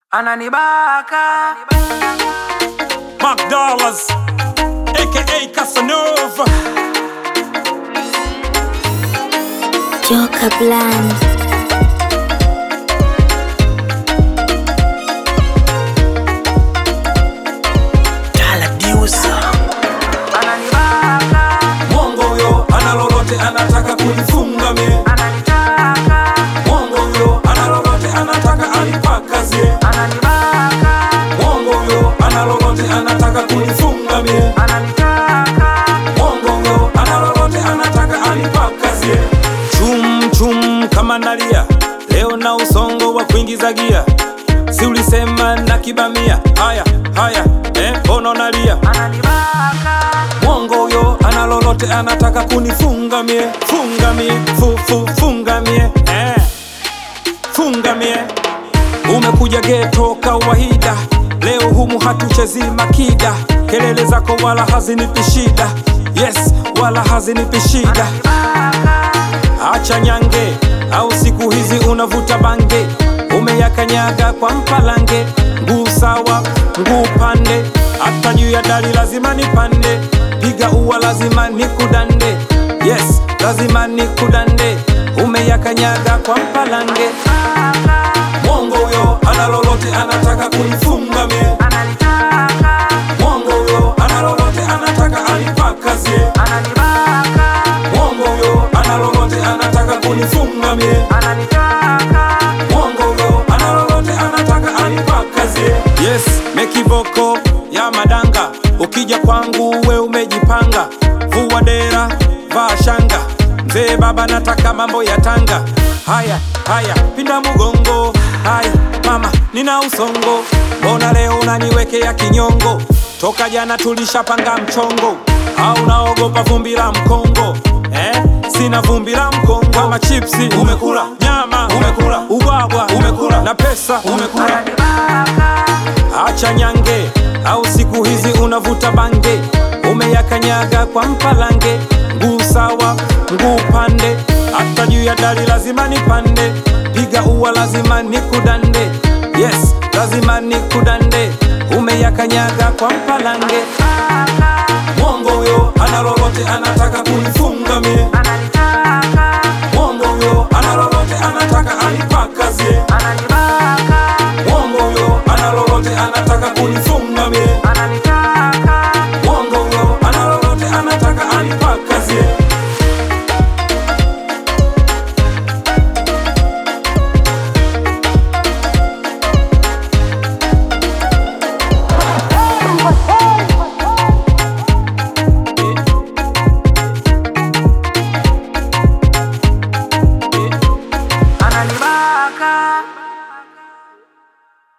ananibaka Mark Dollars, aka Casanova. Joka Bland. ananibaka Mwongo huyo ana lolote anataka kunifunga mie. ananitaka Mwongo huyo ana lolote anataka anipakazie. ananibaka Mwongo huyo ana lolote anataka kunifunga mie. ananitaka Mwongo huyo ana lolote anataka anipakazie. Chum chum kama nalia leo na usongo wa kuingiza gia, si ulisema na kibamia? Haya haya, eh, mbona unalia? ananibaka Mwongo huyo ana lolote anataka kunifunga mie, funga mie, fu, fu, funga mie eh. Funga mie, umekuja geto kawaida, leo humu hatuchezi makida, kelele zako wala hazinipi shida, yes, wala hazinipi shida. Acha nyange au siku hizi unavuta bange, umeyakanyaga kwa mpalange, nguu sawa, nguu pande, hata juu ya dari lazima nipande, piga ua lazima nikudande, yes, lazima nikudande, umeyakanyaga kwa mpalange. Mwongo huyo ana lolote anataka kunifunga mie, ananitaka mwongo huyo ana lolote anataka anipakazie, ananibaka mwongo huyo ana lolote anataka kunifunga mie. ananitaka Mwongo huyo ana lolote anataka anipakazie. Yes, mekiboko ya madanga, ukija kwangu we umejipanga, vua dera, vaa shanga, mzee baba nataka mambo ya Tanga. Haya haya, pinda mugongo, haya mama, nina usongo, mbona leo unaniwekea kinyongo? Toka jana tulishapanga mchongo, au naogopa vumbi la mkongo eh? Sina vumbi la mkongo kama chipsi umekula, nyama umekula, ubwabwa umekula, na pesa umekula. Acha nyange au siku hizi unavuta bange, umeyakanyaga kwa mpalange, nguu sawa, nguu pande, hata juu ya dari lazima nipande, piga ua lazima nikudande, yes, lazima nikudande, umeyakanyaga kwa mpalange. Mwongo huyo ana lolote anataka